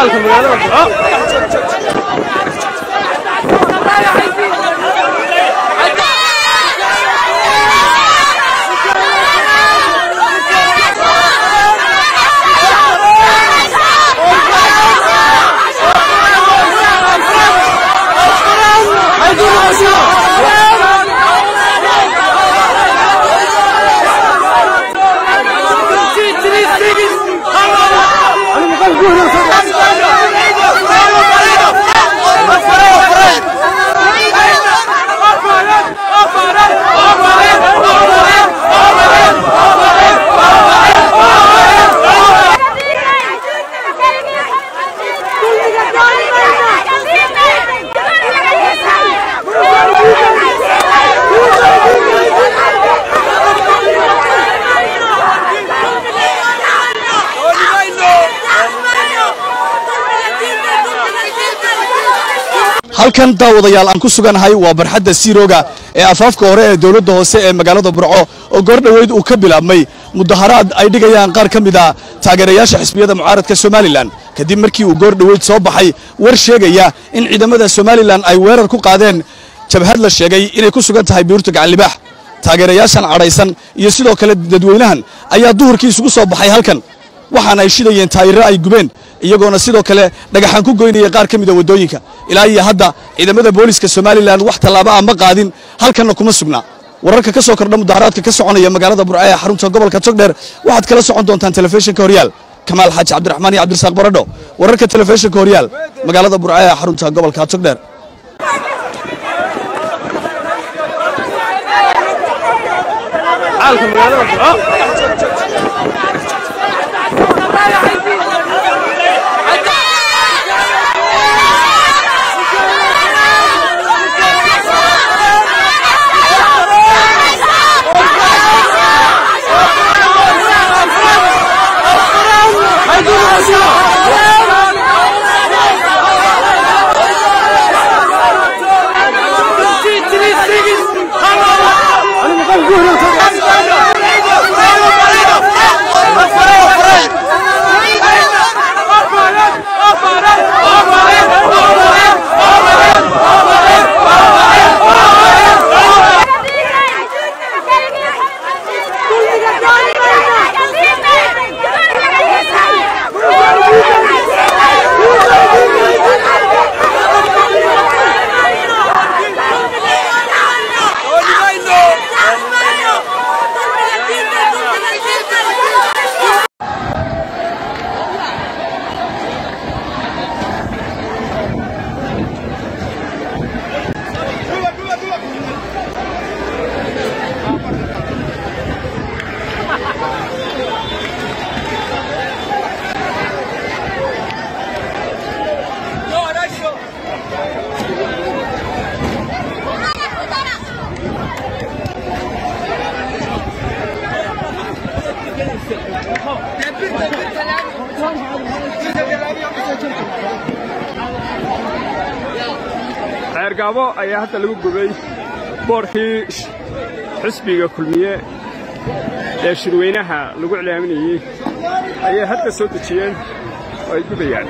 xaalka magaalada burco halkan daawadayaal aan ku sugannahay waa barxadda siirooga ee afaafka hore ee dowladda hoose ee magaalada burco oo goordhoweyd uu ka bilaabmay mudaharaad ay dhigayaan qaar ka mid a taageerayaasha xisbiyada mucaaradka somalilan kadib markii uu goordhoweyd soo baxay war sheegaya in ciidamada somalilan ay weerar ku qaadeen jabhad la sheegay inay ku sugan tahay buurta gacanlibaax taageerayaashan cadhaysan iyo sidoo kale dadweynahan ayaa duhurkii isugu soo baxay halkan waxaana ay shidayeen taayiro ay gubeen iyagoona sidoo kale dhagaxaan ku goynaya qaar ka mida waddooyinka ilaa iyo hadda ciidamada booliska somalilan wax tallaabo ah ma qaadin halkanna kuma sugna wararka ka soo kordha mudaharaadka ka soconaya magaalada burco ee xarunta gobolka togdheer waxaad kala socon doontaan telefishinka horyaal kamaal xaaji cabdiraxmaan iyo cabdirasaaq baradho wararka telefishinka horyaal magaalada burco ee xarunta gobolka togdheer xaalka magaalada burco ceergaabo ayaa hadda lagu gubay boorkii xisbiga kulmiye ee shirweynaha lagu iclaaminayey ayay hadda soo dejiyeen oo ay gubayaan